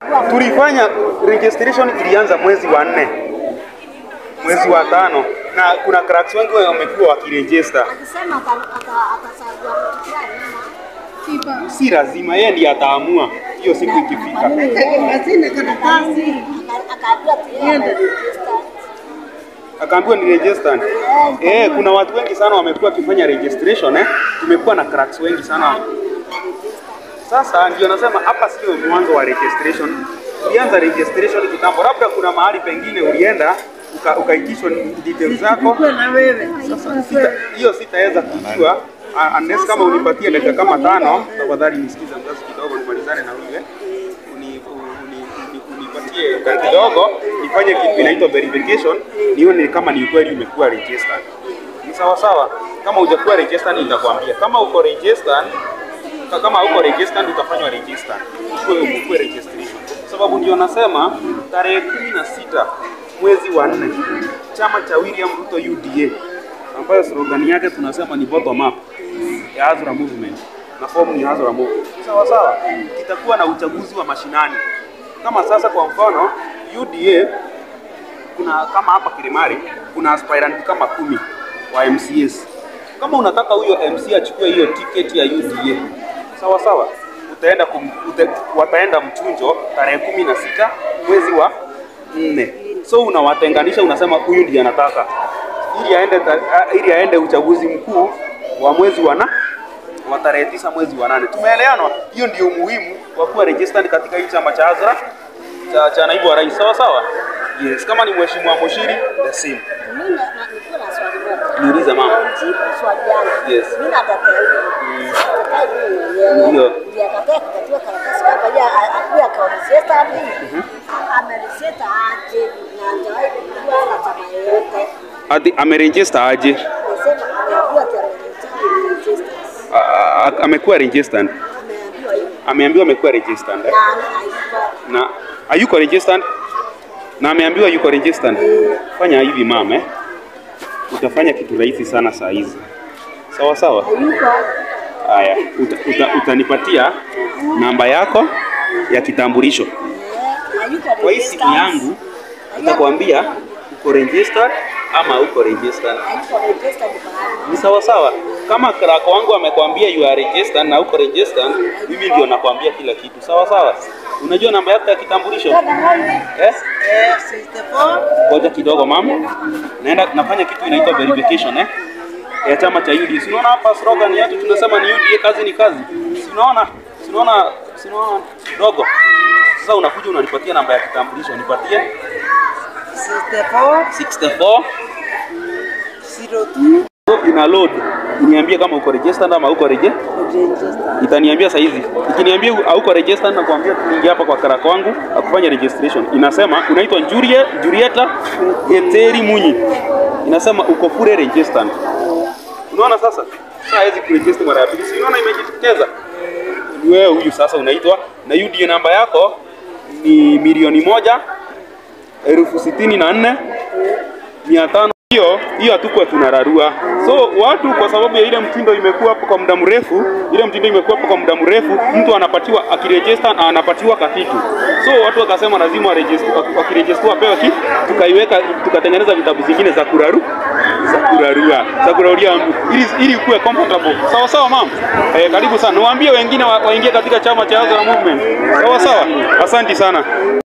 Tulifanya registration ilianza mwezi wa nne, mwezi wa tano, na kuna cracks wengi wamekuwa wakiregister. Akisema ata- ata- atasaidia mtu fulani ama Si lazima, yeye ndiye ataamua hiyo siku ikifika. Hazina karatasi. aka- akaambiwa tu yeye ameregister. Akaambiwa ni registered. Eh, kuna watu wengi sana wamekuwa wakifanya registration eh. Tumekuwa na cracks wengi sana. Sasa ndio nasema hapa sio mwanzo wa registration. Ulianza registration kitambo, labda kuna mahali pengine ulienda uka- ukaitishwa details zako. Kuwa na wewe. Sita- hiyo sitaweza kujua uh, unless kama unipatie dakika kama tano, tafadhali nisikize mzazi kidogo, nimalizane na wewe uni, uni, uni, unipatie dakika kidogo nifanye kitu inaitwa verification, nione kama ni ukweli umekuwa registered. Ni sawa sawa. Kama hujakuwa registered nitakwambia. Kama uko registered ka- kama uko registered utafanywa register. Uwe ukue registration. Sababu ndio nasema tarehe kumi na sita mwezi wa nne chama cha William Ruto UDA ambayo slogan yake tunasema ni bottom up ya Azura Movement na fomu ni Azura Movement. Sawa sawa, kitakuwa na uchaguzi wa mashinani. Kama sasa kwa mfano UDA kuna kama hapa Kilimari kuna aspirant kama kumi wa MCS. Kama unataka huyo MC achukue hiyo tiketi ya UDA, sawa sawa, utaenda kum, ute, wataenda mchunjo tarehe kumi na sita mwezi wa nne. So unawatenganisha, unasema huyu ndiye anataka ili aende, ta- a- ili aende uchaguzi mkuu wa mwezi wa na wa tarehe tisa mwezi wa nane. Tumeeleanwa? Hiyo ndio umuhimu wa kuwa registered katika hii chama cha Azra cha, cha naibu wa rais, sawa sawa. Yes, kama ni mheshimiwa Moshiri the same. Mimi na- na- niko na swali moja. Niulize mama. Jibu swali yangu. Yes. Mimi natetea hivi. Natetea hivi mwenyewe. Ndio. Ndiye akataa kukatiwa karatasi kwamba yeye a- akuwe akaoneseta hapo. Amereseta aje na hajawahi kujua na chama yoyote. Ati ameregister aje? Nasema ameambiwa ati ameregister. A- a- Amekuwa registered. Ameambiwa hivi. Ameambiwa amekuwa registered. eh? Na hayuko Na hayuko registered? Na ameambiwa yuko registered. Fanya hivi mama, eh? Utafanya kitu rahisi sana saa hizi. Sawa sawa? hayuko Haya, uta, uta, utanipatia namba yako ya kitambulisho. eh, hayuko Kwa hii simu registered. yangu nitakwambia uko registered ama uko registered. Hayuko registered mahali. Ni sawa sawa. Kama clerk wangu amekwambia you are registered na uko registered, mimi ndio nakwambia kila kitu. Sawa sawa. Unajua namba yako ya kitambulisho? Eh? Eh, 64. Ngoja kidogo mama. Naenda nafanya kitu inaitwa verification eh? Ya chama cha UDA. Si unaona hapa slogan yetu tunasema ni UDA kazi ni kazi. Si unaona? Si unaona? Si unaona dogo? Sasa unakuja unanipatia namba ya kitambulisho, nipatie 64. 64 02. So, ina load. Uniambie kama uko registered ama uko reje? Register. Itaniambia saa hizi. Ikiniambia hauko registered na kuambia tuingie hapa kwa karaka wangu akufanya registration. Inasema unaitwa Julie Julieta Eteri Munyi. Inasema uko fully registered. Unaona sasa? Sasa hawezi kuregister mara ya pili. Si unaona imejitokeza? Ni wewe huyu sasa unaitwa na UDA namba yako ni milioni moja elfu sitini na nne mia tano. Hiyo hiyo hatukuwa tunararua. So watu kwa sababu ya ile mtindo imekuwa hapo kwa muda mrefu, ile mtindo imekuwa hapo kwa muda mrefu, mtu anapatiwa akiregister na anapatiwa kakitu. So watu wakasema lazima waregister, wakiregister wapewe ki, tukaiweka tukatengeneza vitabu zingine za kuraru za kurarua za kurarulia mtu ili ili kuwe comfortable. Sawa sawa mama. Eh, karibu sana. Niwaambie wengine wa- waingie katika chama cha Azra Movement. Sawa sawa. Asante sana.